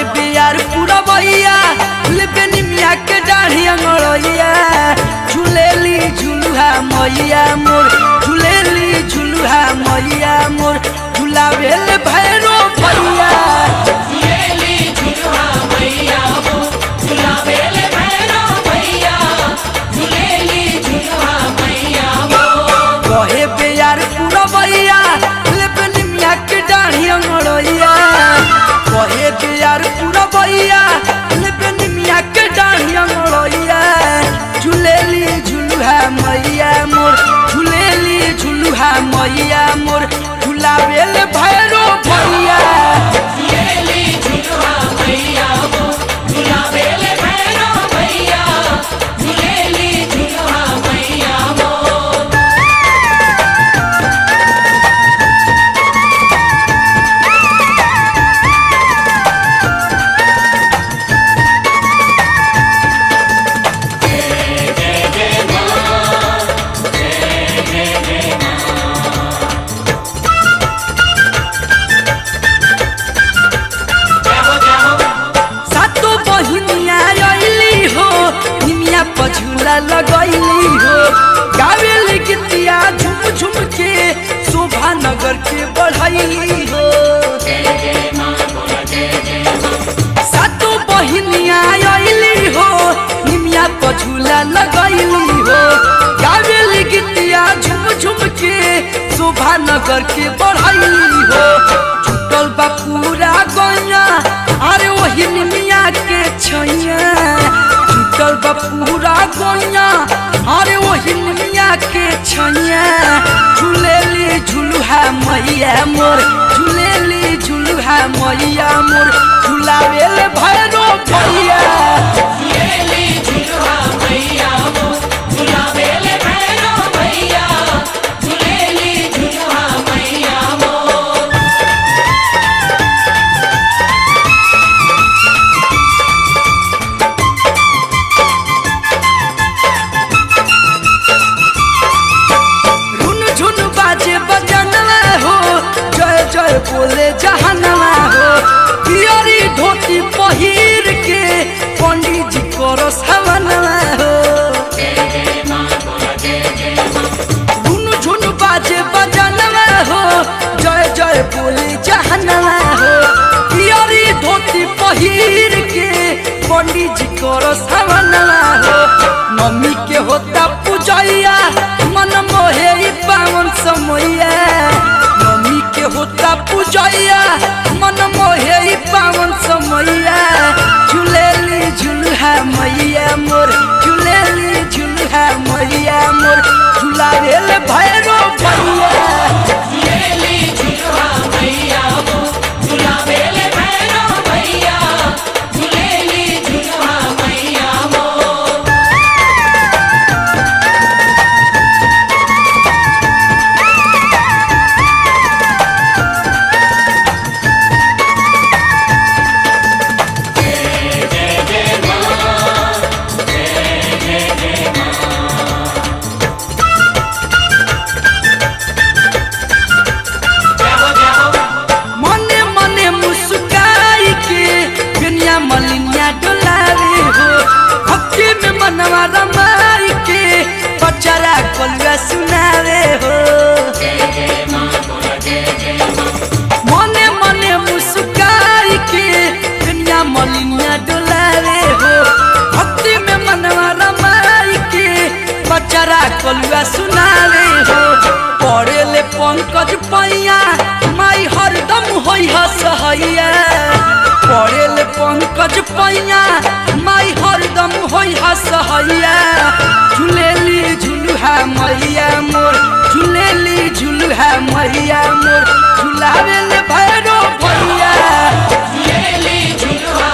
बियार पूरा भैया लेबे निमिया के डाढ़ी अंगड़ैया झूलेली झुलुहा मैया मोर झूलेली झुलुहा मैया मोर झुलावेल भैरो भैया कहे बियार पूरा भैया लेबे निमिया के डाढ़ी अंगड़ैया कहे बियार पूरा भैया लेबे निमिया के डाढ़ी अंगड़ैया झूलेली झुलुहा मैया मोर झूलेली झुलुहा मैया मोर झुलावेल भैरो भैया सातो बहिनिया अइली हो निमिया पझुला लगैली हो गावेली गीतिया झुम झुम के शोभा नगर के बढ़ैली हो सातो बहिनिया अइली हो निमिया पझुला लगैली हो गावेली गीतिया झुम झुम के शोभा नगर के बढ़ैली हो छुटल बा पूरा गैया अरे वही निमिया के छैया छुटल बा पूरा गैया अरे वही निमिया के छैया झूलेली झुलुहा मैया मोर झूलेली झुलुहा मैया मोर झुलावेल भैरो भैया रुन झुन बाजे बजनवा हो जय जय बोले जहनवा हो पियरी धोती पहिर के पंडित जी करो सवनवा हो रुन झुन बाजे बजनवा हो जय जय बोले जहनवा हो पियरी धोती पहिर के पंडित जी करो सवनवा हो मम्मी के होता पूजैया मन मोहे ई पावन समैया मम्मी के होता पूजैया मन मोहे ई पावन समैया झूलेली झुलहा मैया मोर झूलेली झुलहा मैया मोर झुलावेल भैरो भैया मने मने मुस्काई के दुनिया मलिनिया डोलावे हो हक्के में मनवा रमाई के बचारा कलुआ सुनावे हो मने मने मुस्काई के दुनिया मलिनिया डोलावे हो भक्ति में मनवा रमाई के बचारा कलुआ सुनावे हो पड़ेले पंकज पैया माई हरदम होइ सहैया पड़ेले पंकज पैया माई हरदम होइ सहैया झुलेली झुलुहा मैया मोर झुलेली झुलुहा मैया मोर झुलावेले भैरो भैया झूलेली झुलुआ